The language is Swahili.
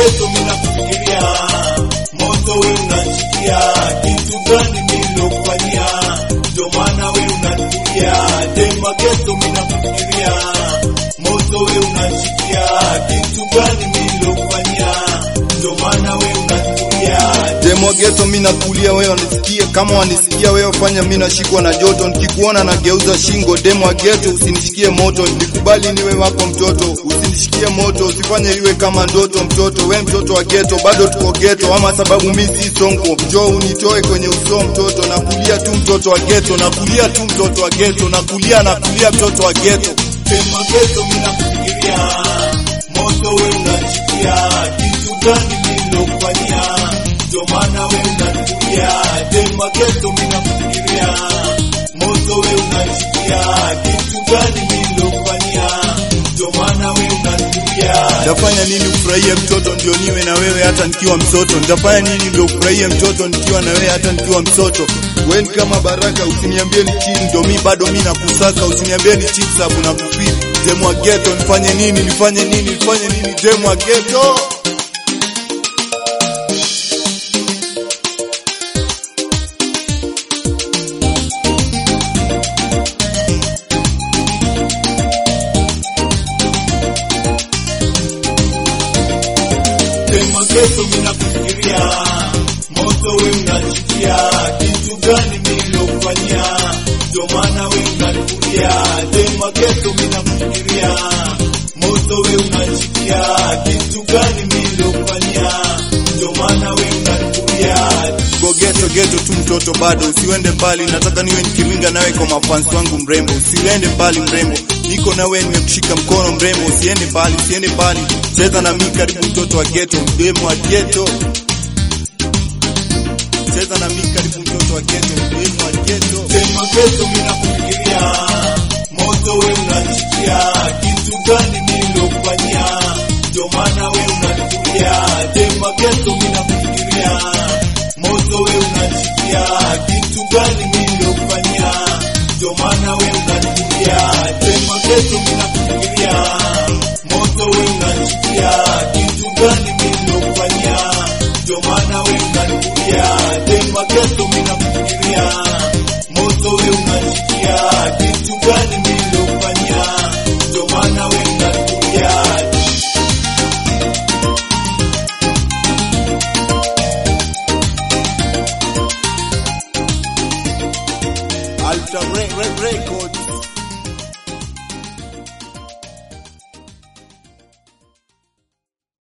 geto mina kufikiria moto we unachikia kitu gani nilokufanyia ndio maana we unatulia dema geto mina kufikiria moto we unachikia kitu gani nilokufanyia ndio maana we unatulia Demo geto mimi nakulia wewe wanisikie kama wanisikia wewe fanya mimi nashikwa na joto nikikuona na geuza shingo demo geto usinishikie moto nikubali niwe wako mtoto usinishikie moto usifanye iwe kama ndoto mtoto we mtoto wa geto bado tuko geto ama sababu mimi si sonko njoo unitoe kwenye uso mtoto nakulia tu mtoto wa geto nakulia tu mtoto wa geto nakulia nakulia mtoto wa geto Sema geto mina kufikiria moto we unachikia kitu gani nilokufanyia ndio maana we unatulia Sema geto mina kufikiria moto we unachikia kitu gani nilokufanyia ndio maana we unatulia Nitafanya nini ufurahie mtoto ndio niwe na wewe hata nikiwa mtoto? Nitafanya nini ndio ufurahie mtoto nikiwa na wewe hata nikiwa mtoto? Wewe ni kama baraka, usiniambie ni chini ndio mi bado mi nakusaka, usiniambie ni chini sababu nakufeel. Demu wa ghetto, nifanye nini? Nifanye nini? Nifanye nini? Demu wa ghetto. Sema geto mina kufikiria moto we unachikia kitu gani nilokufanyia ndio maana we unanifuria Sema geto mina kufikiria moto we unachikia kitu gani nilokufanyia ndio maana we unanifuria Go ghetto ghetto tu mtoto bado, usiende mbali, nataka niwe nikiringa nawe kwa mafans wangu mrembo, usiende mbali mrembo, niko nawe nimekushika mkono mrembo, usiende mbali, usiende mbali, cheza na mimi karibu mtoto wa ghetto, demu wa ghetto, cheza na mimi karibu mtoto wa ghetto, demu wa ghetto. Sema geto mina kufikiria moto we unachikia kitu gani nilokufanyia ndio maana we unanifuria Sema geto mina kufikiria moto we unachikia kitu gani nilokufanyia ndio maana we unanifuria Sema geto mina kufikiria moto we unachikia kitu gani nilokufanyia ndio maana we unanifuria Sema geto mina kufikiria moto we unachikia kitu gani nilokufanyia ndio maana we unanifuria Ultra Re- Re- Records